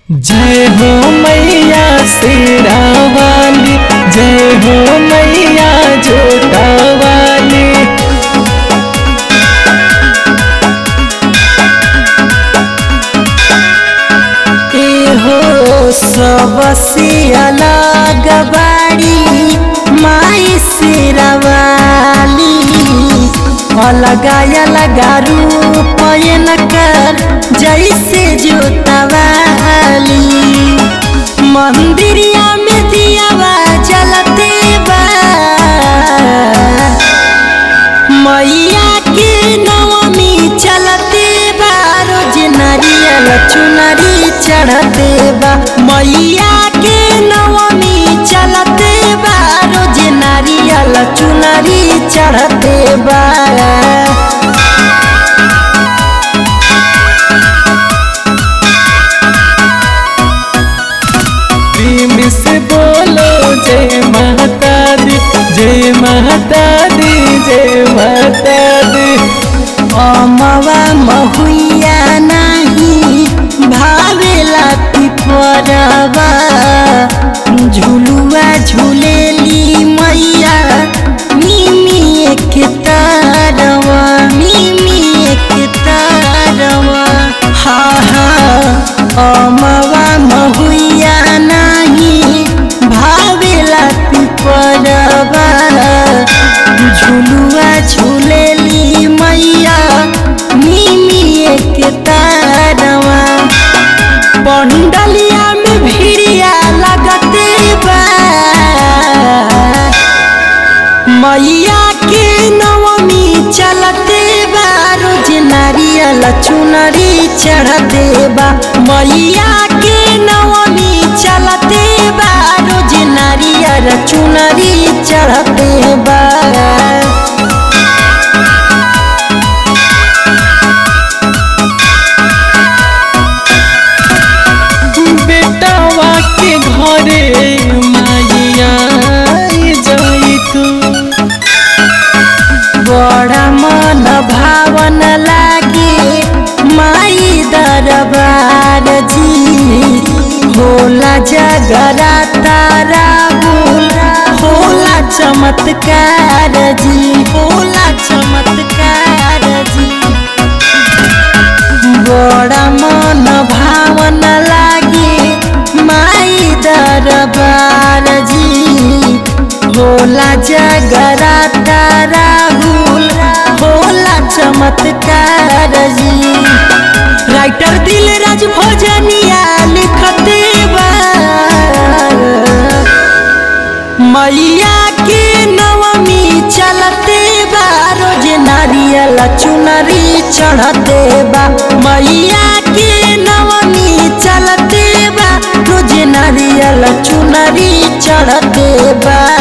जय हो मैया शेरा वाली जय हो मैया जोटा वाली हो सबसे अलग बाड़ी माई सिरवाली अलगा अलगा रूप कर जैसे जोतवाली मंदिरिया में दियावा जलते बा मैया के नवमी चलते बा रोज नारियल चुनरी चढ़ते बा मैया के नवमी चलते बा रोज नारियल चुनरी चढ़ते बा प्रेम से बोलो जय माता दी जय माता दी जय माता दी अमवा महुइया नाही भावेला पिपरवा झुलुआ झुलेली मैया मिमी एक तारवा मिमी एक तारवा हा हा अमवा महुइया नाही भावेला पिपरवा झुलुआ झुलेली मैया मिमी एक तारवा पंडलिया में भिड़िया लगते बा मैया के नवमी चलते बा रोज नारियल चुनरी चढ़ते बा मैया के नवमी चलते बा रोज नारियल चुनरी चढ़ते बा बेटावा के घरे माइया जाई तू बड़ा मन भावन लागे माई दरबार जी होला जगरा तारा बुल होला चमत्कार जी होला चमत्कार जी बड़ा मन भावन लागे माई दरबार जी होला जगरा तारा हुल होला चमत्कार जी राइटर दिल राज भोजनिया लिखते बा मैया के नवमी चलते बा रोज नारियल चुनरी चढ़ते बा मैया के नवमी चलते बा रोज नारियल चुनरी चढ़ते बा